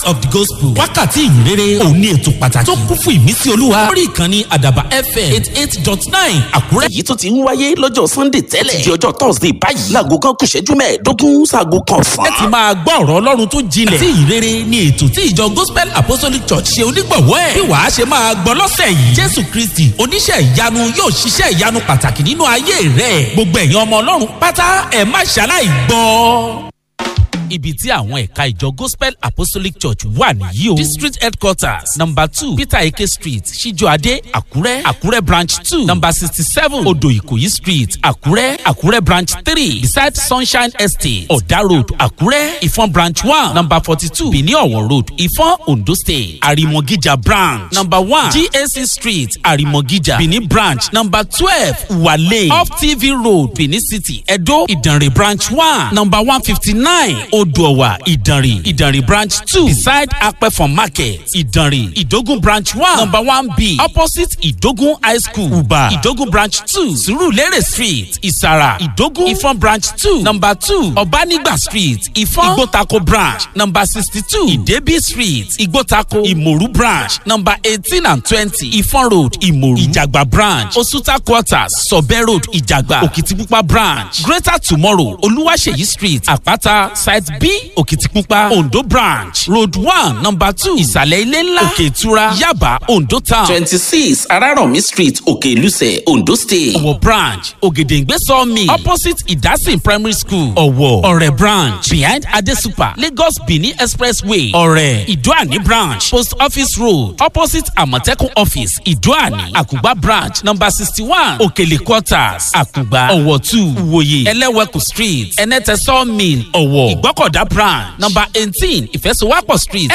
of the gospel wákàtí ìyìnrere òun ní ètò pàtàkì tó kún fún ìmísí olúwa lórí ìkànnì àdàbà fm eight eight dot nine àkúrẹ́. èyí tó ti ń wáyé lọ́jọ́ sunday tẹ́lẹ̀ di ọjọ́ thursday báyìí láago kan kù ṣẹ́jú mẹ́ẹ̀ẹ́dógún sáago kan sàn. ẹ ti máa gbọ́ ọ̀rọ̀ ọlọ́run tó jinlẹ̀ àti ìyìnrere ni ètò tí ìjọ gospel apostolic church ṣe onígbọ̀wọ́ ẹ̀ bí wàá ṣe máa gbọ́ lọ́sẹ̀ yìí jésù kristi oníṣẹ́ ìyanu yóò ṣiṣẹ́ ìyanu pàtàkì nínú ayé rẹ̀ gbogbo ẹ̀yin ọmọ ọlọ́run pátá ẹ̀ má ṣaláì gbọ́ ibi tí àwọn ẹ̀ka ìjọ gospel apostolic church wà nìyí o. district headquarters number two peter eke street ṣíjọ́adé àkúrẹ́ àkúrẹ́ branch two number sixty seven odò ìkòyí street àkúrẹ́ àkúrẹ́ branch three beside sunshine estate ọ̀dà road àkúrẹ́ ìfọ̀n branch one number forty two benin ọ̀wọ̀ road ìfọ̀n ondo state àrìmọ̀gíjà branch number one gac street àrìmọ̀gíjà benin branch number twelve wale off tv road benin city edo ìdànrè branch one number one fifty nine odòwà ìdànrè ìdànrè branch two beside apẹ̀fọ̀n market ìdànrè ìdógún branch one number one b opposite ìdógún high school uba ìdógún branch two surulere street ìsàrà ìdógún ìfọ̀n branch two number two ọ̀bánigba street ìfọ̀n ìgbótako branch number sixty two ìdẹ́bí street ìgbótako ìmòrú branch number eighteen and twenty ìfọ̀n road ìmòrú ìjàgbá branch osuta quarters sọ̀bẹ́ road ìjàgbá òkìtìpupa branch greater tomorrow olúwaṣeyí street àpáta site b òkìtìpupa ondo branch road one number two ìsàlẹ̀ ilé ńlá òkè ìtura yaba ondo town twenty six araromi street òkè ìlúsẹ̀ ondo state. ọ̀wọ̀ branch ògèdèǹgbé sawmill opposite ìdásìn primary school ọ̀wọ̀ ọ̀rẹ́ branch behind adesupa lagos benin expressway ọ̀rẹ́ ìdúàní branch post office road opposite àmọ̀tẹ́kùn office ìdúàní àkùgbà branch number sixty one òkèlè quarters àkùgbà ọ̀wọ̀ two ìwòye ẹlẹ́wẹ̀kù street ẹnẹ́tẹ̀ sawmill ọ̀wọ̀ ìgbọ́kọ̀dá branch number eighteen ìfẹsowápọ̀ street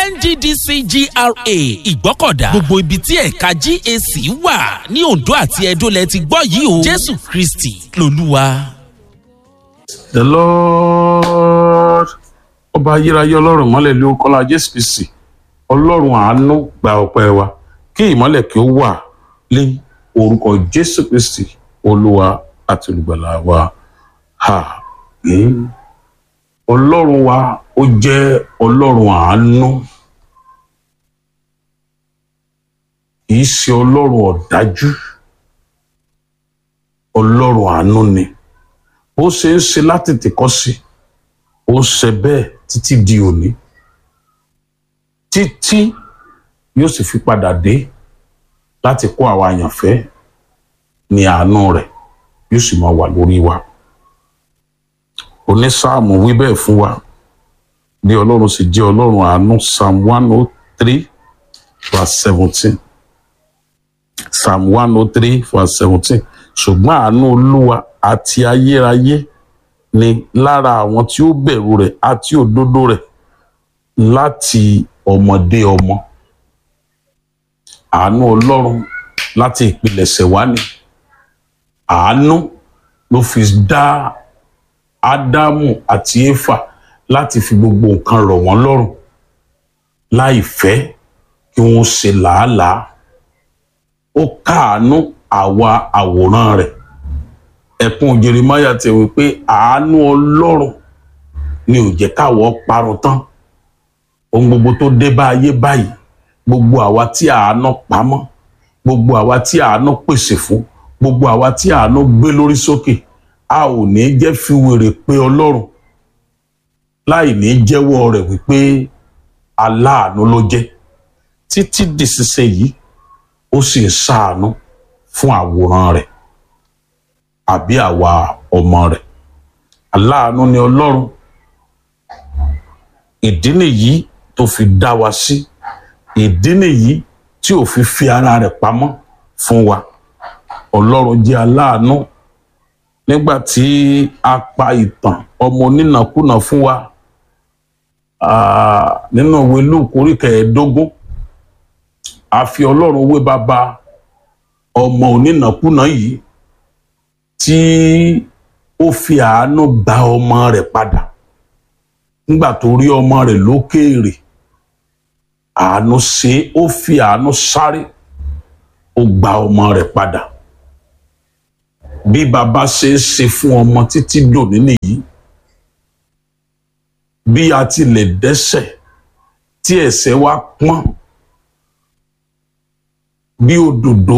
nddc gra ìgbọ́kọ̀dá gbogbo ibi tí ẹ̀ka gac wà ní ondo àti edo lẹ ti gbọ́ yìí o jésù kristi lolúwa. the lord ọba ayérayé ọlọ́run mọ́lẹ̀ ló kọ́lá jésù kristi ọlọ́run àánú gba ọpẹ́ wa kí ìmọ́lẹ̀ kí ó wà lé orúkọ jésù kristi olúwa àti olùgbàlà wa àmín ọlọ́run wa ó jẹ́ ọlọ́run àánú kì í ṣe ọlọ́run ọ̀dájú ọlọ́run àánú ni bó ṣe ń ṣe láti tìkọ́ sí ó ṣe bẹ́ẹ̀ títí di òní títí yóò sì fi padà dé láti kó àwa àyànfẹ́ ní àánú rẹ̀ yóò sì máa wà lórí wa onísáàmù wí bẹ́ẹ̀ fún wa bí ọlọ́run sì jẹ́ ọlọ́run àánú psalm one oh three verse seventeen psalm one oh three verse seventeen ṣùgbọ́n àánú olúwa àti ayérayé ni lára àwọn tí ó bẹ̀rù rẹ̀ àti òdodo rẹ̀ láti ọmọdé ọmọ àánú ọlọ́run láti ìpilẹ̀ṣẹ̀ wá ni àánú ló fi dá ádámù àti éfà láti fi gbogbo nǹkan rọ̀ wọ́n lọ́rùn láì fẹ́ kí wọ́n ṣe làálàá ó káàánú àwa àwòrán rẹ̀ ẹ̀kún jeremaya ti wí pé àánú ọlọ́run ni ò jẹ́ káwọ́ parun tán ohun gbogbo tó dé bá ayé báyìí gbogbo àwa tí àánú pamọ́ gbogbo àwa tí àánú pèsè fún gbogbo àwa tí àánú gbé lórí sókè a ò ní jẹ́ fi wèrè pé ọlọ́run láì ní jẹ́wọ́ rẹ̀ wípé aláàánú ló jẹ́ títí dìṣiṣẹ́ yìí ó sì ń ṣàánú fún àwòrán rẹ̀ àbí àwa ọmọ rẹ̀ aláàánú ni ọlọ́run ìdí nìyí tó fi dá wa sí ìdí nìyí tí ò fi fi ara rẹ̀ pamọ́ fún wa ọlọ́run jẹ́ aláàánú nígbà tí a pa ìtàn ọmọ onínàkúnà fún wa nínú ìwé lúùkù orí kẹẹ̀ẹ́dógún a fi ọlọ́run wé bàbá ọmọ onínàkúnà yìí tí ó fi àánú gba ọmọ rẹ̀ padà nígbà tó rí ọmọ rẹ̀ lókèèrè àánú ṣe ó fi àánú sáré ó gba ọmọ rẹ̀ padà bí bàbá ṣe ń ṣe fún ọmọ títí dòní nìyí bí a ti lè dẹ́sẹ̀ tí ẹsẹ̀ wa pọ́n bí òdòdó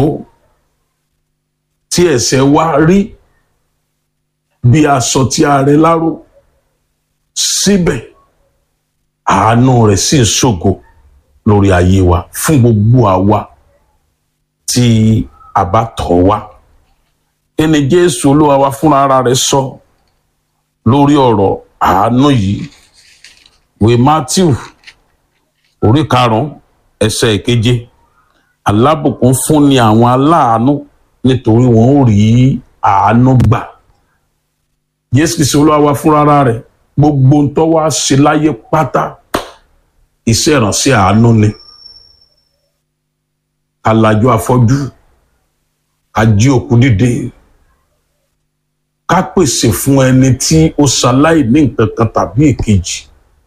tí ẹsẹ̀ wa rí bí aṣọ tí a rẹ láró síbẹ̀ àánú rẹ̀ sì ń ṣògo lórí ayé wa fún gbogbo àwa tí a bá tọ̀ wá ẹni Jésù Olúwa wa fúnra ara rẹ̀ sọ lórí ọ̀rọ̀ àánú yìí ìwé Matthew orí karùnún ẹsẹ̀ ìkeje alábùkún fún ni àwọn aláàánú nítorí wọn ò rí àánú gbà Jésù Kristi Olúwa wa fúnra ara rẹ̀ gbogbo ń tọ́ wá ṣe láyé pátá iṣẹ́ ìránṣẹ́ àánú ni ká lajú afọ́jú ká jí òkú dìde ká pèsè fún ẹni tí ó ṣaláì ní nǹkan kan tàbí èkejì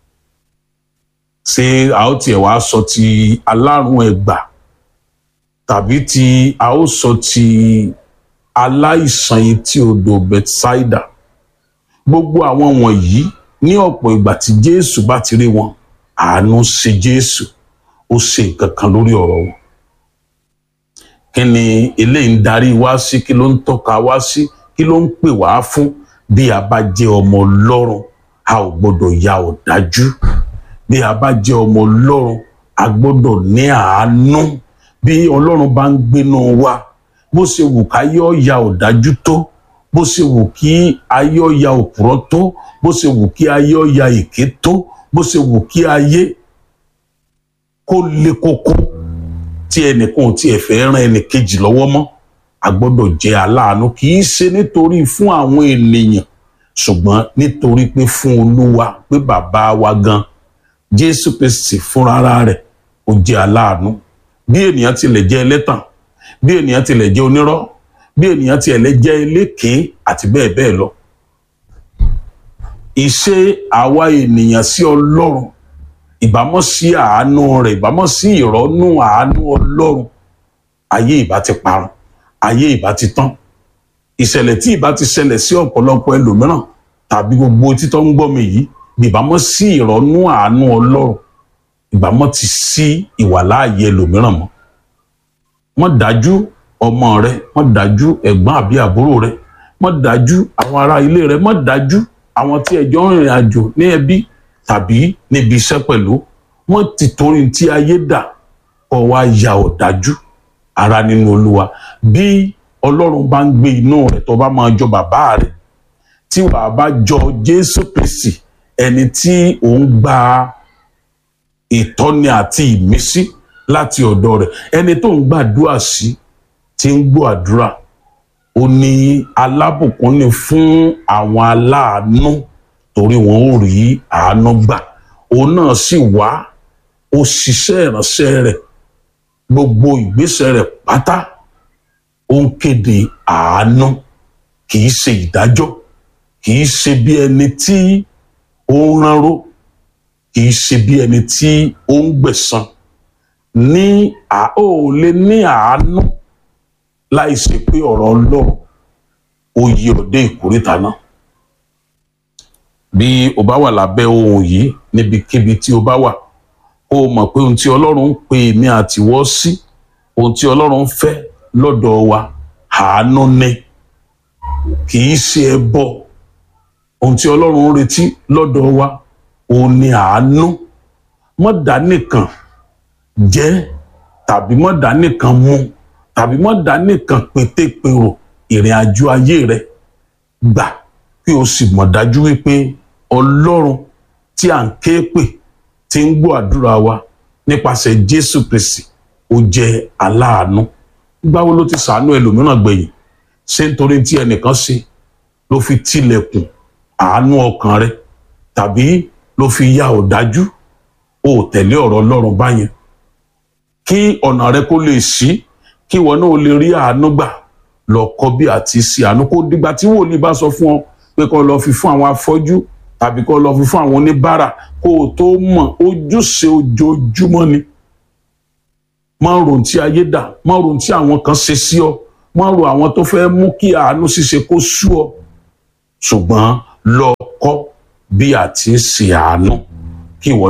ṣé a ó tiẹ̀ wá sọ ti alárùn ẹ̀gbà tàbí tí a ó sọ ti aláìsàn etí odò Bethsaida gbogbo àwọn wọ̀nyí ní ọ̀pọ̀ ìgbà tí Jésù bá ti rí wọn àánú ṣe Jésù ó ṣe nǹkan kan lórí ọ̀rọ̀ wọn kí ni eléyìí ń darí wá sí kí ló ń tọ́ka wá sí kí ló ń pè wá fún bí a bá jẹ́ ọmọ Ọlọ́run a ò gbọ́dọ̀ ya ọ̀dájú bí a bá jẹ́ ọmọ Ọlọ́run a gbọ́dọ̀ ní àánú bí Ọlọ́run bá ń gbénú wa bó ṣe wù ká yọ ya ọ̀dájú tó bó ṣe wù kí ayé ọ̀ya òpùrọ́ tó bó ṣe wù kí ayé ọ̀ya èké tó bó ṣe wù kí ayé kó le koko tí ẹnìkan ò tiẹ̀ fẹ́ ràn ẹnìkejì lọ́wọ́ mọ́ a gbọ́dọ̀ jẹ́ aláàánú kì í ṣe nítorí fún àwọn ènìyàn ṣùgbọ́n nítorí pé fún olúwa pé bàbá wa gan jésù kristi fúnra rẹ̀ ó jẹ́ aláàánú bí ènìyàn tilẹ̀ jẹ́ ẹlẹ́tàn bí ènìyàn tilẹ̀ jẹ́ onírọ́ bí ènìyàn tilẹ̀ jẹ́ elékèé àti bẹ́ẹ̀ bẹ́ẹ̀ lọ ìṣe àwa ènìyàn sí ọlọ́run ìbámọ́ sí àánú rẹ̀ ìbámọ́ sí ìrọ́nú àánú ọlọ́run ayé ìbá ti parun ayé ìbá ti tán ìṣẹ̀lẹ̀ tí ìbá ti ṣẹlẹ̀ sí ọ̀pọ̀lọpọ̀ ẹlòmíràn tàbí gbogbo títọ́ ń gbọ́ mi yìí ìbámọ́ sí ìrọ́nú àánú ọlọ́run ìbámọ́ ti sí ìwàláàyè ẹlòmíràn mọ́ wọ́n dájú ọmọ rẹ wọ́n dájú ẹ̀gbọ́n àbí àbúrò rẹ wọ́n dájú àwọn ará ilé rẹ wọ́n dájú àwọn tí ẹjọ́ ń rìnrìn àjò ní ẹbí tàbí níbi iṣẹ́ pẹ̀lú wọ́n ti torí tí ayé dà kọ́ wá ya ọ̀dájú ara nínú olúwa bí ọlọ́run bá ń gbé inú rẹ̀ tó bá máa jọ bàbá rẹ̀ tí wàá bá jọ jésù kristi ẹni tí òun gba ìtọ́ni àti ìmísí láti ọ̀dọ̀ rẹ̀ ẹni tó ń gbàdúrà sí tí ń gbọ́ àdúrà ó ní alábùkún ni fún àwọn aláàánú torí wọn ò rí àánú gbà òun náà sì wá ó ṣiṣẹ́ ìránṣẹ́ rẹ̀ gbogbo ìgbésẹ̀ rẹ̀ pátá ó ń kéde àánú kì í ṣe ìdájọ́ kì í ṣe bí ẹni tí ó ń ránró kì í ṣe bí ẹni tí ó ń gbẹ̀san ní à ó lè ní àánú láì ṣe pé ọ̀rọ̀ Ọlọ́run ó yí ọdẹ ìkórìtà náà bí o bá wà lábẹ́ ohun yìí níbikíbi tí o bá wà kó o mọ̀ pé ohun tí Ọlọ́run ń pè mí àtiwọ́ sí ohun tí Ọlọ́run ń fẹ́ lọ́dọ̀ wa àánú ni kì í ṣe ẹbọ ohun tí Ọlọ́run ń retí lọ́dọ̀ wa òun ni àánú mọ̀dá nìkan jẹ́ tàbí mọ̀dá nìkan mu tàbí mọ̀dá nìkan pétépèrò ìrìn àjò ayé rẹ gbà kí o sì mọ̀ dájú wípé Ọlọ́run tí à ń ké pè tí ń gbọ́ àdúrà wa nípasẹ̀ Jésù Kristi ó jẹ́ aláàánú gbáwo ló ti sàánú ẹlòmíràn gbẹ̀yìn ṣé nítorí tí ẹnìkan ṣe ló fi tilẹ̀kùn àánú ọkàn rẹ tàbí ló fi ya ọ̀dájú o ò tẹ̀lé ọ̀rọ̀ Ọlọ́run báyẹn kí ọ̀nà rẹ kó lè ṣí kí ìwọ náà lè rí àánú gbà lọ kọ́ bí àti ṣe àánú kó dìgbà tí wòlíì bá sọ fún ọ pé kó lọ fi fún àwọn afọ́jú tàbí kó lọ fi fún àwọn oníbàárà kó o tó mọ̀ ojúṣe ojoojúmọ́ ni má rò tí ayé dà má rò tí àwọn kan ṣe sí ọ má rò àwọn tó fẹ́ mú kí àánú ṣíṣe kó sú ọ ṣùgbọ́n lọ kọ́ bí àti ṣe àánú kí ìwọ náà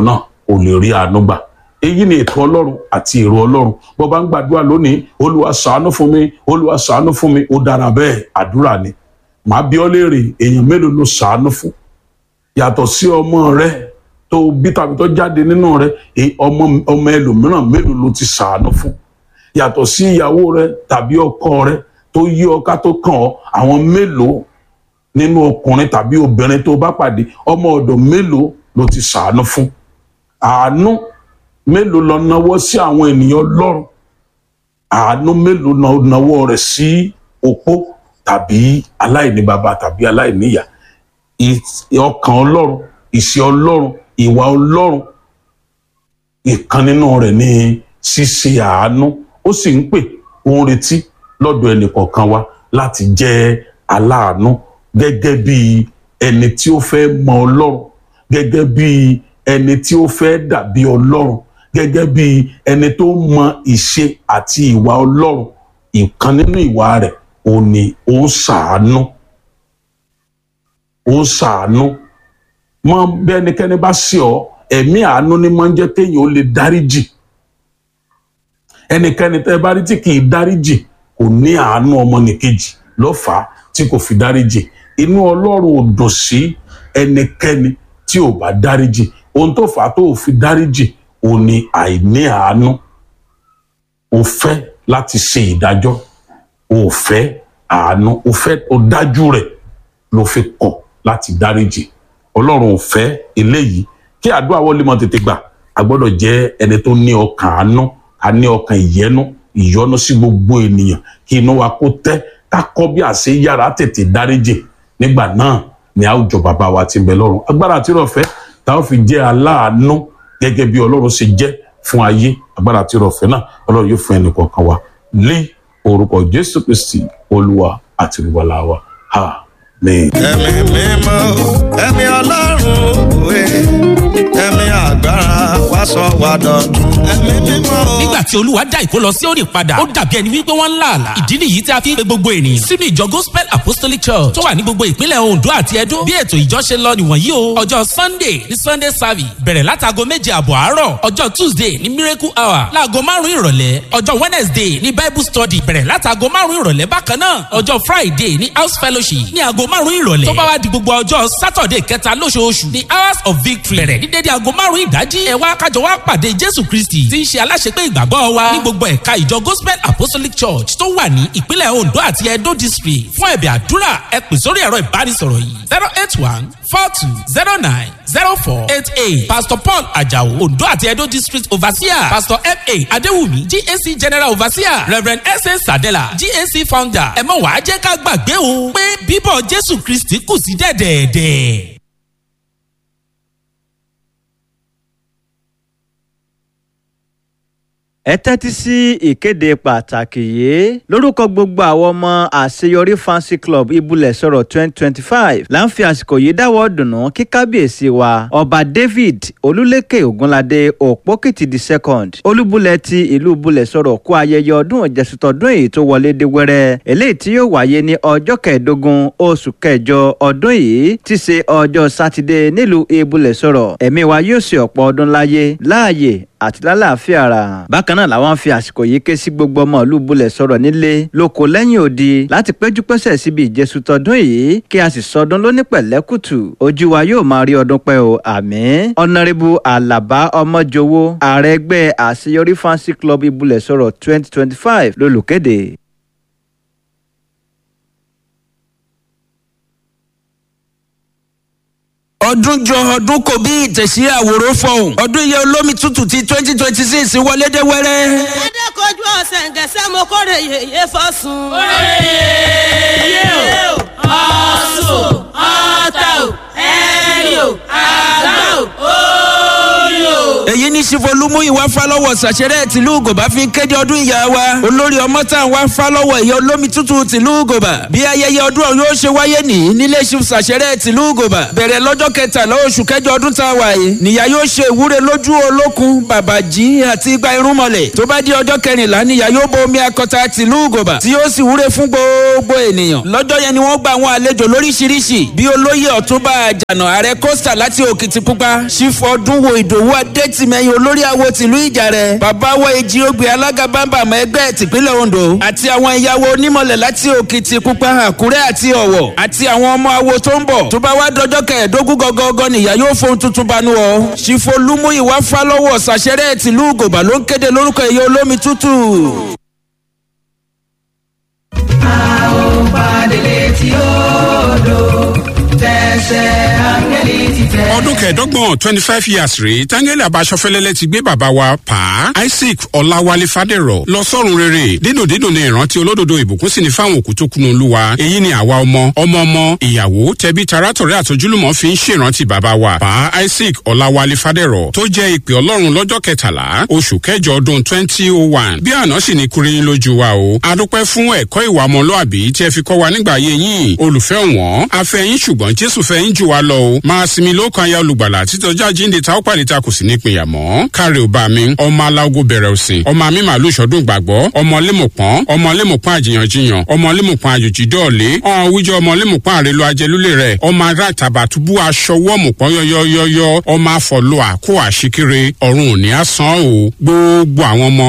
ò lè rí àánú gbà èyí ni ètò ọlọ́run àti èrò ọlọ́run bó bá ń gbàdúrà lónìí olúwa ṣàánú fún mi olúwa ṣàánú fún mi ó dára bẹ́ẹ̀ àdúrà ni màá bi ọ́ léèrè èèyàn mélòó ló ṣàánú fún yàtọ̀ sí ọmọ rẹ tó bí tàbí tó jáde nínú rẹ èyí ọmọ ọmọ ẹlòmíràn mélòó ló ti ṣàánú fún yàtọ̀ sí ìyàwó rẹ tàbí ọkọ rẹ tó yí ọ ká tó kàn ọ́ àwọn mélòó nínú ọkùnrin tàbí obìnrin tó bá pàdé ọmọ ọ̀dọ̀ mélòó ló ti ṣàánú fún àánú mélòó lọ nawọ́ sí àwọn ènìyàn lọ́rùn àánú mélòó lọ nawọ́ rẹ̀ sí opó tàbí aláìní bàbá tàbí aláìní ìyá ì- ọkàn ọlọ́run ìṣe ọlọ́run ìwà ọlọ́run ìkan nínú rẹ̀ ní ṣíṣe àánú ó sì ń pè ó ń retí lọ́dọ̀ ẹnìkọ̀ọ̀kan wa láti jẹ́ aláàánú gẹ́gẹ́ bí ẹni tí ó fẹ́ mọ ọlọ́run gẹ́gẹ́ bí ẹni tí ó fẹ́ dàbí ọlọ́run gẹ́gẹ́ bí ẹni tó mọ ìṣe àti ìwà ọlọ́run ìkan nínú ìwà rẹ̀ ò ní ó ń ṣàánú ó ń ṣàánú mọ bí ẹnikẹ́ni bá ṣe ọ ẹ̀mí àánú ni máa ń jẹ́ kéèyàn ó lè dáríjì ẹnikẹ́ni tẹ́ bá rí tí kì í dáríjì kò ní àánú ọmọnìkejì lọ́fà tí kò fi dáríjì inú ọlọ́run ò dùn sí ẹnikẹ́ni tí ò bá dáríjì ohun tó fà á tó ò fi dáríjì ò ní àìní àánú ò fẹ́ láti ṣe ìdájọ́ ò fẹ́ àánú ò fẹ́ ò dájú rẹ̀ ló fi kọ̀ láti dáríjì ọlọ́run ò fẹ́ eléyìí kí àdúrà wọlé mọ́ tètè gbà a gbọ́dọ̀ jẹ́ ẹni tó ní ọkàn àánú a ní ọkàn ìyẹnu ìyọnu sí gbogbo ènìyàn kí inú wa kó tẹ́ ká kọ́ bí àṣẹ yára tètè dáríjì nígbà náà ni a ó jọ bàbá wa ti ń bẹ lọ́run agbára àti ìrọ̀fẹ́ tá a fi jẹ́ aláàánú gẹ́gẹ́ bí ọlọ́run ṣe jẹ́ fún ayé agbára àti ìrọ̀fẹ́ náà ọlọ́run yóò fún ẹnì kọ̀ọ̀kan wa lé orúkọ jésù kristi olúwa àti olùwàlà wa amen. ẹ̀mí mímọ́ ẹ̀mí ọlọ́run òwe ẹ̀mí agbára wá sọ wá dọ̀tun ẹ̀mí mímọ́. nígbà tí olúwa dá ìkólọ sí òní padà ó dàbí ẹni wípé wọ́n ń là àlà ìdí nìyí tí a fi ń pe gbogbo ènìyàn sínú ìjọ gospel apostolic church tó wà ní gbogbo ìpínlẹ̀ ondo àti edo bí ètò ìjọ ṣe lọ nìwọ̀nyí o ọjọ́ sunday ní sunday service bẹ̀rẹ̀ látago méje àbọ̀ àárọ̀ ọjọ́ tuesday ní miracle hour láago márùn-ún ìrọ̀lẹ́ ọjọ́ wednesday ní bible study bẹ̀rẹ̀ látago márùn-ún ìrọ̀lẹ́ bákan náà ọjọ́ friday ní house fellowship ní aago márùn-ún ìrọ̀lẹ́ tó bá wá di gbogbo ọjọ́ saturday kẹta lóṣooṣù ní hours of victory bẹ̀rẹ̀ ní dédé aago márùn-ún ìdájí ẹ wá kájọ wá pàdé jésù kristi tí ń ṣe aláṣepé ìgbàgbọ́ wa ní gbogbo ẹ̀ka ìjọ gospel apostolic church tó wà ní ìpínlẹ̀ ondo àti edo district fún ẹ̀bẹ̀ àdúrà ẹ pè sórí ẹ̀rọ ìbánisọ̀rọ̀ yìí zero eight one four two zero nine zero four eight eight pastor paul ajao ondo àti edo district overseer pastor fa adéwùmí gac general overseer reverend sa sadela gac founder ẹ mọ̀ wá jẹ́ ká gbàgbé o pé bíbọ̀ jésù kristi kù sí dẹ̀dẹ̀ẹ̀dẹ̀. ẹ tẹ́tí sí ìkéde pàtàkì yìí lórúkọ gbogbo àwọn ọmọ àṣeyọrí fancy club ibùlẹ̀ sọ̀rọ̀ twenty twenty five là ń fi àsìkò yìí dáwọ́ dùnú kí kábíyèsí wa ọba david olúlékè ògúnládé òpókìtì the second olúbulẹ̀ ti ìlú bulẹ̀ sọ̀rọ̀ kó ayẹyẹ ọdún ìjẹsùtọ̀dún èyí tó wọlé dé wẹ́rẹ́ eléyìí tí yóò wáyé ní ọjọ́ kẹẹ̀ẹ́dógún oṣù kẹjọ ọdún yìí ti ṣe ọjọ́ sátidé nílùú ibùlẹ̀ sọ̀rọ̀ ẹ̀mí wa yóò ṣe ọ̀pọ̀ ọdún láyé láàyè àti lálàáfíà ara. bákan náà làwọn fi àsìkò yìí ké sí gbogbo ọmọ ìlú bulẹ̀ sọ̀rọ̀ nílé lóko lẹ́yìn odi láti péjú pésẹ̀ síbi ìjẹsù tọdún yìí kí a sì sọdún lóní pẹ̀lẹ́kùtù ojú wa yóò máa rí ọdún pẹ́ o àmín. ọ̀nàrẹ́bù àlàbá ọmọjọwọ́ ààrẹ ẹgbẹ́ àṣeyọrí fancy club ibùlẹ̀ sọ̀rọ̀ twenty twenty five lolùkéde. ọdún jọ ọdún kò bí ìtẹ̀sí àwòrán fọ̀hún ọdún iye olómi tútù ti twenty twenty six wọlé dé wẹ́rẹ́. adékojú ọ̀sẹ̀ ǹgẹ̀sẹ̀ mo kórè yèyé fọ́sùn. yé o ọ̀sùn ọ̀tà o ẹ̀rì o àgbà o orí o. èyí ní sífolúmú ìwà fálọ́wọ̀ sàṣẹrẹ́ tìlú gòbá fi ń kéde ọdún ìyá wa olórí ọmọ tá à ń wá fálọ́wọ̀ ìyá olómi tútù tìlú gòbá bí ayẹyẹ ọdún ọ̀hún yóò ṣe wáyé nìyí nílé ṣíf sàṣẹrẹ́ tìlú gòbá bẹ̀rẹ̀ lọ́jọ́ kẹtàlá oṣù kẹjọ ọdún tá a wà yìí nìyá yóò ṣe ìwúre lójú olókun bàbàjì àti igba irúnmọlẹ̀ tó bá di ọjọ́ kẹrìnlá nìyá yóò bo omi akọta tìlú gòbá tí yóò sì wúre fún gbogbo ènìyàn lọ́jọ́ yẹn ni wọ́n gba àwọn àlejò lóríṣiríṣi bí olóyè ọ̀túnba àjànà ààrẹ costa láti òkìtìpupa ṣífọ́ ọdún wo ìdòwú adétì tìmẹ̀yìn olórí awo tìlú ìjàrẹ̀ bàbá wa èjì ogbè alága bámbàmọ́ ẹgbẹ́ tìpínlẹ̀ ondo àti àwọn ìyàwó onímọ̀lẹ̀ láti òkìtì pupa àkúrẹ́ àti ọ̀wọ̀ àti àwọn ọmọ awo tó ń bọ̀ tó bá wá dọjọ́ kẹẹ̀ẹ́dógún gọ́gọ́gọ́ nìyá yóò fohun tuntun banú ọ ṣìfò lúmúyìwá fálọ́wọ̀ ṣàṣẹrẹ́ tìlú gòbà ló ń kéde lórúkọ ìyá olómi tútù. ọdún kẹẹ̀ẹ́dọ́gbọ̀n twenty five years rèé tángẹ́lì abáṣọfẹ́lẹ́lẹ́ ti gbé bàbá wa pa isaac ọláwálé fàdérọ̀ lọ sọ́run rere dídùn dídùn ní ìrántí olódodo ìbùkún sì ní fáwọn òkú tó kunu olúwa èyí ni àwa ọmọ ọmọ ọmọ ìyàwó tẹbí tarátọ̀rẹ́ àtọ́júlùmọ̀ fi ń ṣèrántí bàbá wa pa isaac ọláwálé fàdérọ̀ tó jẹ́ ìpè ọlọ́run lọ́jọ́ kẹtàlá oṣù kẹjọ ọdún twenty oh one bí àná sì ní kúrin lójú wa o adúpẹ́ fún ẹ̀kọ́ ìwà ọmọlúàbí tí ẹ fi kọ́ wa nígbà ayé yín olùfẹ́ wọn afẹ́yín ṣùgbọ́n jésù fẹ́yín jù wá lọ o máa sinmi lókàn aya olùgbàlà títọ́jú àjíǹde ta ó pàdé ta kò sí ní ìpínyà mọ́ káre ò bá mi ọmọ aláwo bẹ̀rẹ̀ òsìn ọmọ mi màálù ìṣọ́dún gbàgbọ́ ọmọ lémùpọ́n ọmọ lémùpọ́n àjìyànjiyàn ọmọ lémùpọ́n àjòjì dọ́ọ̀lé ọ̀hún wíjọ ọmọ lémùpọ́n àrèlò ajẹlúlé rẹ̀ ọmọ ará tàbàtúbú aṣọ wọ́ọ̀mùpọ́n yọ́yọ́yọ́yọ́ ọmọ afọ̀lọ́ àkó àṣíkiri ọ̀run òní àsán o gbogbo àwọn ọmọ